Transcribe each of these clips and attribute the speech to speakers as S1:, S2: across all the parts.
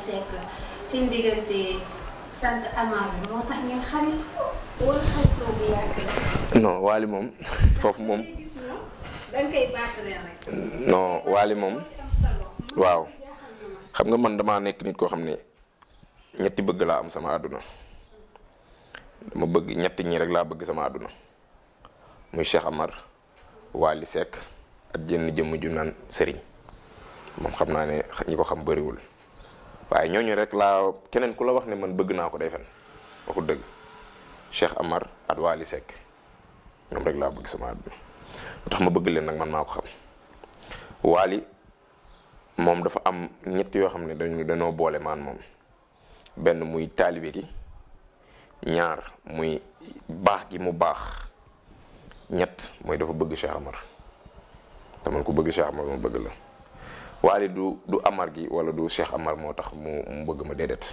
S1: Seck seen diggante sant Amar bi moo tax ngeen xarit wala xaritoo bu yàgg
S2: non Waly moom foofu moom
S1: gis moom danga koy baatale rek
S2: non Waly moom waaw xam nga man damaa nekk nit koo xam ne ñetti bëgg laa am sama àdduna dama bëgg ñetti ñii rek laa bëgg sama àdduna muy Cheikh Amar Waly Seck ak jenn jëmm ju naan sëriñ moom xam naa ne ñi ko xam bëriwul waaye ñooñu rek laa keneen ku la wax ne man bëgg naa ko day fen waxu dëgg Cheikh Amar ak Waly Seck ñoom rek laa bëgg sama àdduna lu tax ma bëgg leen nag man maa ko xam Waly moom dafa am ñett yoo xam ne dañu dañoo boole maan moom benn muy taalibe gi ñaar muy baax gi mu baax ñett mooy dafa bëgg Cheikh Amar te man ku bëgg Cheikh Amar ma bëgg la Waly du du Amar gi wala du Cheikh Amar moo tax mu mu bëgg ma déedéet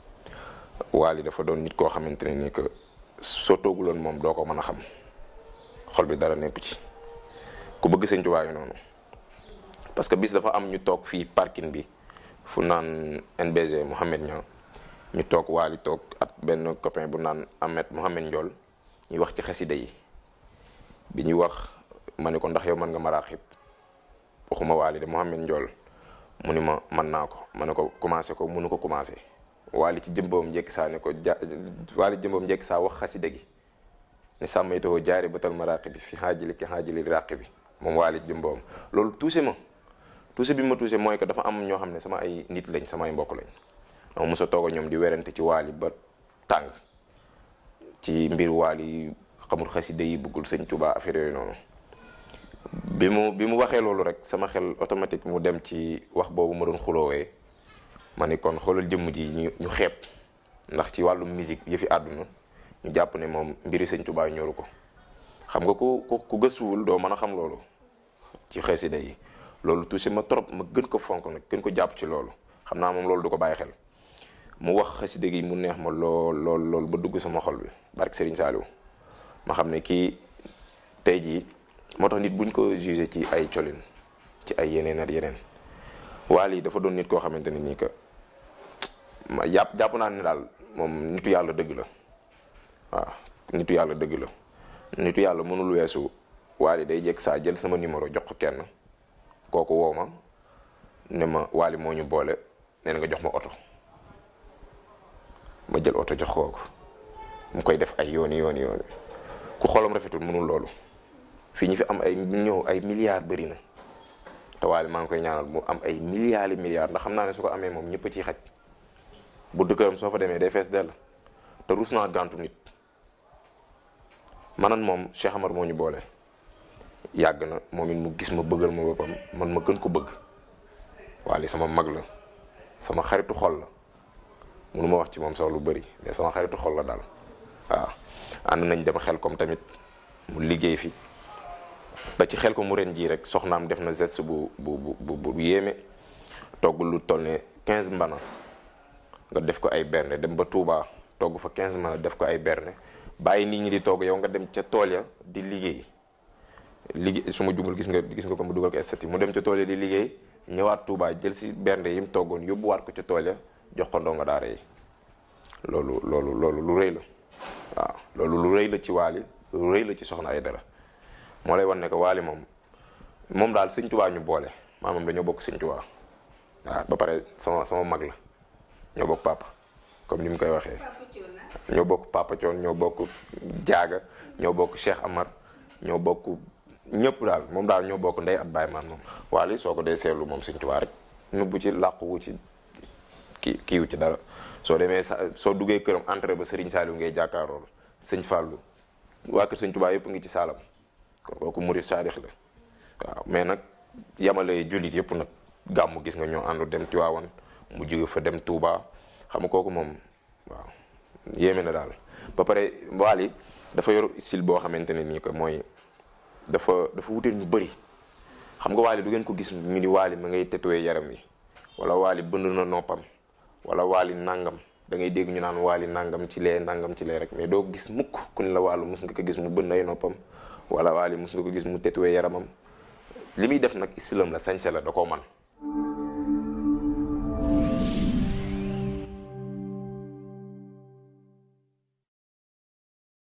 S2: Waly dafa doon nit koo xamante ne ni que soo tooguloon moom doo ko mën a xam xol bi dara nekku ci ku bëgg Sëñ Tuubaa yi noonu parce que bis dafa am ñu toog fii parking bi fu naan NBG Mouhamed Niang ñu toog Waly toog ak benn copain bu naan Ahmed Mouhamed Ndiol ñuy wax ci xasida yi bi ñuy wax ma ne ko ndax yow mën nga maraaxib waxuma Waly de Mouhamed Ndiol mu ni ma mën naa ko ma ne ko commencé ko mënu ko commencé Waly ci jëmboom njëkk saa ne ko ja Waly jëmboom njëkk saa wax xasida gi ne sàmmaytoo jaari batal maraaxib bi fi xaajili ki xaajili ràq bi moom Waly jëmboom loolu touché ma touché bi ma touché mooy que dafa am ñoo xam ne sama ay nit lañ sama ay mbokk lañ dama mos a toog a ñoom di werante ci Waly ba tàng ci mbir Waly xamul xasida yi bëggul sëñ Tuubaa affaire yooyu noonu bi mu bi mu waxee loolu rek sama xel automatique mu dem ci wax boobu ma doon xuloowee ma ni kon xoolal jëmm ji ñu ñu xeeb ndax ci wàllu musique yëfi àdduna ñu jàpp ne moom mbiri sëñ Tuubaa ñoru ko xam nga ku ku ku gëstuwul doo mën a xam loolu ci xasida yi loolu touché ma trop ma gën ko fonk nag gën ko jàpp ci loolu xam naa moom loolu du ko bàyyi xel mu wax xasida gi mu neex ma lool lool lool ba dugg sama xol bi barke Serigne Saliou ma xam ne kii tey jii moo tax nit buñ ko jugé ci ay colin ci ay yeneen ak yeneen Waly dafa doon nit koo xamante ne nii que ma jàpp jàpp naa ne daal moom nitu yàlla dëgg la waaw nitu yàlla dëgg la nitu yàlla mënul weesu Waly day jekk saa jël sama numéro jox ko kenn kooku woo ma ne ma Waly moo ñu boole nee na nga jox ma oto ma jël oto jox kooku mu koy def ay yooni yooni yooni ku xolam rafetul mënul loolu fii ñu fi am ay ñëw ay milliards bëri na te Waly maa ngi koy ñaanal mu am ay milliards yi milliards ndax xam naa ne su ko amee moom ñëpp a ciy xaj bu dëkkëram soo fa demee day fees dell te rus naa gàntu nit manan moom Cheikh Amar moo ñu boole yàgg na moom it mu gis ma bëggal ma boppam man ma gën ko bëgg Waly sama mag la sama xaritu xol la mënu ma wax ci moom sax lu bëri mais sama xaritu xol la daal waaw ànd nañ dem xel comme tamit mu liggéey fi ba ci xel ko mu ren jii rek soxnaam def na geste bu bu bu bu yéeme togg lu toll ne 15 mbana nga def ko ay berne dem ba Touba togg fa 15 mbana def ko ay berne bàyyi nit ñi di togg yow nga dem ca tool ya di liggéey liggéey su ma jumul gis nga gis nga ko mu dugal ko estati mu dem ca tool ya di liggéey ñëwaat Touba jël si bernde yi mu toggoon yóbbuwaat ko ca tool ya jox ko ndongo daara yi loolu loolu loolu lu rëy la waaw loolu lu rëy la ci Waly lu rëy la ci Soxna Aïdara moo lay wan ne que Waly moom moom daal sëñ Tuubaa ñu boole maa moom dañoo bokk sëñ Tuubaa waaw ba pare sama sama mag la ñoo bokk papa comme ni mu koy waxee ñoo bokk papa Thion ñoo bokk jaaga ñoo bokk Cheikh Amar ñoo bokk ñëpp daal moom daal ñoo bokk ndey at baay man moom Waly soo ko dee seetlu moom sëñ Tuubaa rek nubbu ci làquwu ci kii kiiwu ci dara soo demee sa soo duggee këram entrée ba Serigne Saliou ngay jàkkaarool sëñ Fallou waa kër sëñ Tuubaa yëpp ngi ci saalam kon kooku murid saadix la waaw mais nag yamale jullit yëpp nag gàmmu gis nga ñoo àndu dem Tiwaawan mu jóge fa dem Touba xam nga kooku moom waaw yéeme na daal ba pare Waly dafa yor style boo xamante ne nii que mooy dafa dafa wuteel ñu bëri xam nga Waly du ngeen ko gis ñu ni Waly ma ngay tetooyee yaram wi wala Waly bënd na noppam wala Waly nangam da ngay dégg ñu naan Waly nangam ci lee nangam ci lee rek mais doo gis mukk ku ni la wàllu mus nga ko gis mu bënd ay noppam wala Waly mus nga ko gis mu tetooyee yaramam li muy def nag istilam la sañse la da koo man